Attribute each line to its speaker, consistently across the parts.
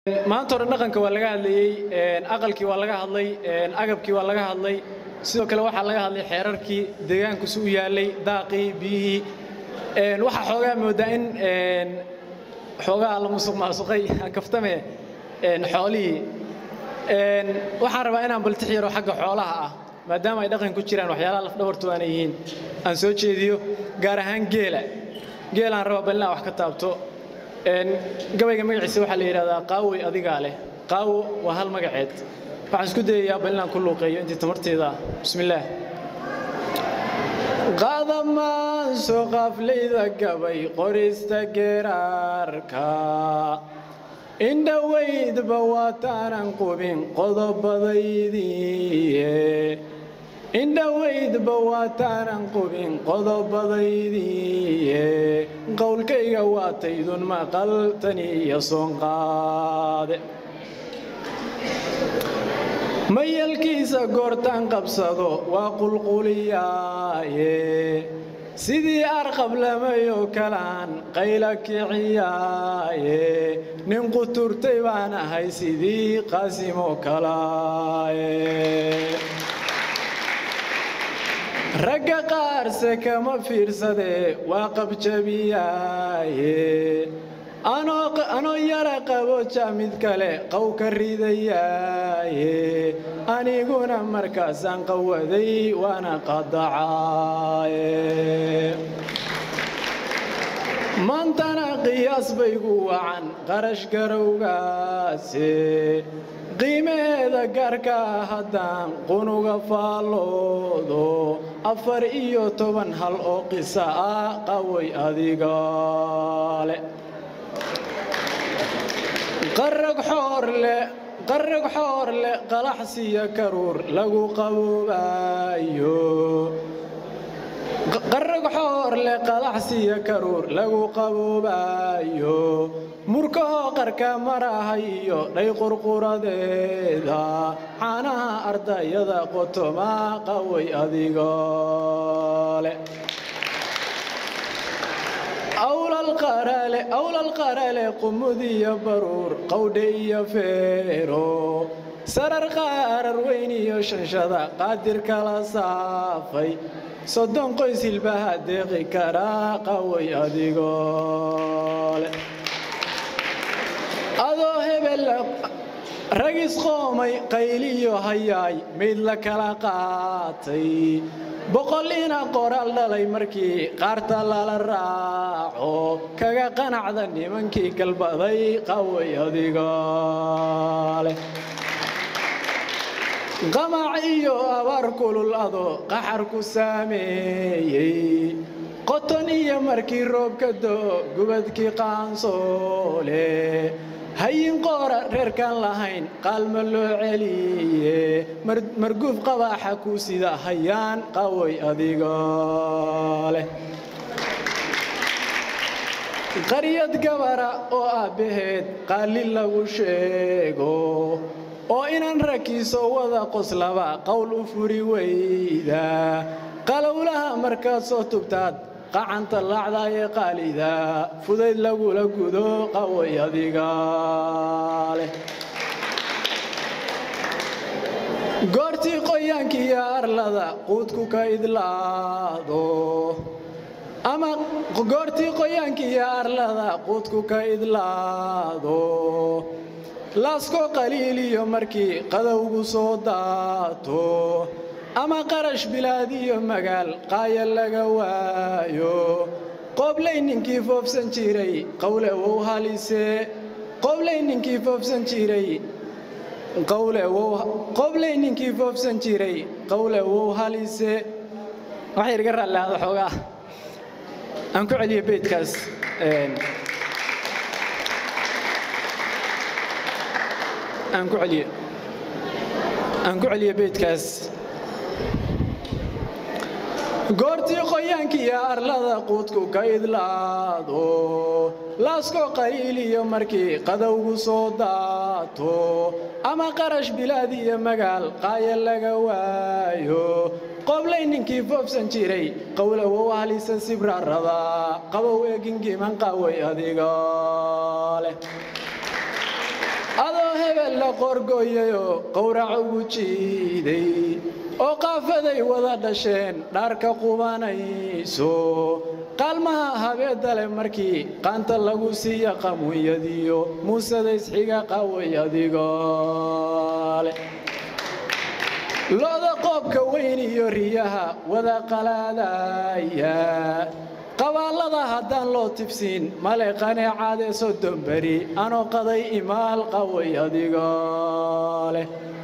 Speaker 1: maanta hore dhaqanka waa laga hadlayey aqalkii waa laga hadlay agabkii waa laga hadlay sidoo kale waxaa laga hadlay xeerarkii deegaankusi u yaallay daaqii biyihii waxaa xoogaa moodaa in xoogaa la musuq maasuqay kaftame xoolihii waxaan rabaa inaan baltix yaro xagga xoolaha ah maadaama ay dhaqan ku jiraan waxyaalaha lafdhabartu aana yihiin aan soo jeediyo gaar ahaan geela geelaan rabaa bal inaan wax ka taabto gabayga magaciisa waxaa la yidhahdaa qaawey adigaa leh qaawo waa hal magaceed waxaan isku dayayaa bal inaan ku luuqeeyo intii tamarteeda ah bismillaah qaadamaanso qaaflayda gabay qorista geeraarka indhowaydba waataanan qubin qodobadaydiie indhowaydba waataanan qubin qodobadaydiie qowlkayga waataydun maqal tani iyo soonqaade mayalkiisa goortaan qabsado waa qulquliyaaye sidii arqablamayoo kalaan qayla kiciyaaye nin quturtay baan ahay sidii qaasimo kalaaye ragga qaarse kama fiirsadee waa qabjabiyaaye anoo yara qaboja mid kale qow ka ridayaaye aniguna markaasaan qawaday waana qadacaaye maantana qiyaas baygu wacan qarash garowgaase qiimaheeda gaarkaa haddaan qunuga faalloodo afar iyo toban hal oo qisa ah qaway adigaale qarag xoorle qarag xoorle qalaxsiya karuur lagu qaboobayo qarag xoorle qalaxsiya karuur lagu qaboobayo murkahoo qarka marahayo dhay qurquradeeda caanaha ardayada qotoma qaway adigole awlal qarale qumudiyo baruur qawdhe iyo feero sarar qaarar weyn iyo shanshada qaadir kala saafay soddon qoys hilbaha deeqi karaa qaway adigole adoo hebel ragis qoomay qayliyo hayaay mayd la kala qaatay boqol ina qoraal dhalay markii qaarta lala raaco kaga qanacda nimankii galbaday qaway adigale qamac iyo abaar kulul adoo qaxar ku saameeyey qoton iyo markii roobka doo gubadkii qaansoole hayin qoora reerkaan lahayn qaalma loo celiye marguuf qabaaxa ku sida hayaan qaway adigoleh qaryad gabara oo aabbaheed qaali lagu sheego oo inan rakiiso wada qoslaba qowl u furi weyda qalowlaha markaad soo tubtaad qacanta laacdaye qaalida fudayd lagula gudo qaway adigaaleh goortii qoyaankiiyo arlada quudku ka idlaado ama goortii qoyaankiiyo arlada quudku ka idlaado laasko qaliiliyo markii qadowgu soo daato ama qarash bilaad iyo magaal qaaya laga waayo qoblay ninkii foofsan jiray qawle wow halise qoblay ninkii foofsan jiray qawle wow qoblay ninkii foofsan jiray qawle wow halise waxay iga raallihaada xoogaa aan ku celiyo beydkaas aan ku celiyo aan ku celiyo beydkaas goortii qoyaankiiyo arlada quudku ka idlaado laasko qaliiliyo markii qadowgu soo daato ama qarash bilaad iyo magaal qaaya laga waayo qoblay ninkii foofsan jiray qowlowow halisa sibrarada qabow eegingiman qaway adiga leh la qorgooyayoo qowrac ugu jiiday oo qaafaday wada dhasheen dhaarka qubanayso qaalmaha habeedale markii qaanta lagu siiya qamunyadiyo muusadaysxiga qaway adigole looda qoobka weyn iyo riyaha wada qalaadaya qabaallada haddaan loo tifsiin male qaneecaadee soddon beri anoo qaday imaal qaway adigoleh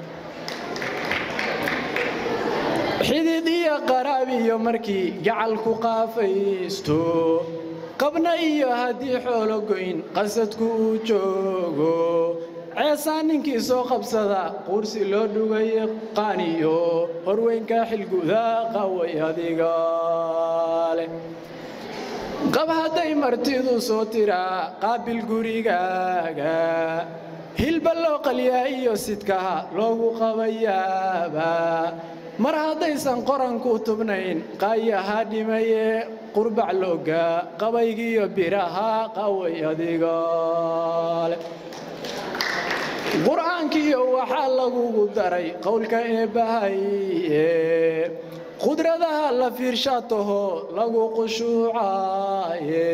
Speaker 1: xidid iyo qaraab iyo markii gacalku qaafaysto qabna iyo haddii xoolo goyn qasadku uu joogo ceesaan ninkii soo qabsada quursi loo dhugaye qaaniyo horweynka xilguda qaway adigoleh qab hadday martidu soo tiraa qaabil gurigaaga hilba loo qalyaa iyo sidkaha loogu qabayaaba mar haddaysan qoranku tubnayn qaayaha dhimaye qurbac looga qabaygiiyo biraha qaway adigole qur'aankiyo waxaa lagugu daray qowlka eebbahaye qudradaha la fiirshaa taho lagu qushuucaye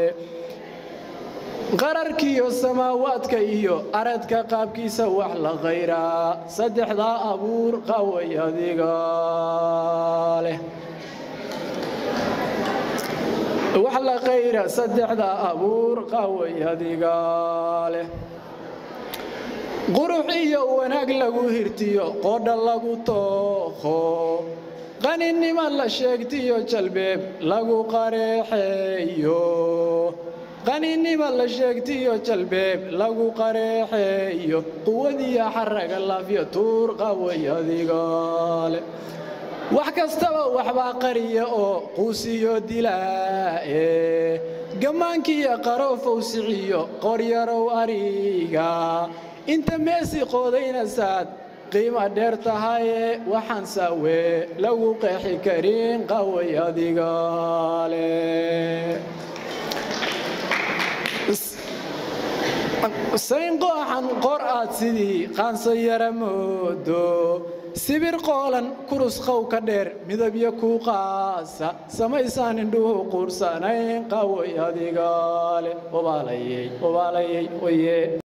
Speaker 1: qararkiiyo samaawaadka iyo aradka qaabkiisa wax la khayraa saddexdaa abuur qaway adiga leh wax la khayra saddexdaa abuur qaway adiga leh qurux iyo wanaag lagu hirtiyo qoodha lagu tooqo qaninima la sheegtiyo jalbeeb lagu qareexeeyo qaninima la sheegtiyo jalbeeb lagu qareexeeyo quwadiya xaraga laafyo tuur qaway adigole wax kastaba waxbaa qariya oo quusiyo dilaae gammaankiiyo qaroofow siciyo qoryarow ariga inta meesi qoodaynasaad qiima dheer tahaye waxaan saawe lagu qeexi karin qaway adigale sayn qooxan qor aad sidii qaanso yara moodo sibir qoolan kurus qow ka dheer midabyo ku qaasa samaysaan indhuhu quursanayn qaway adigale obaalayey obaalayey oye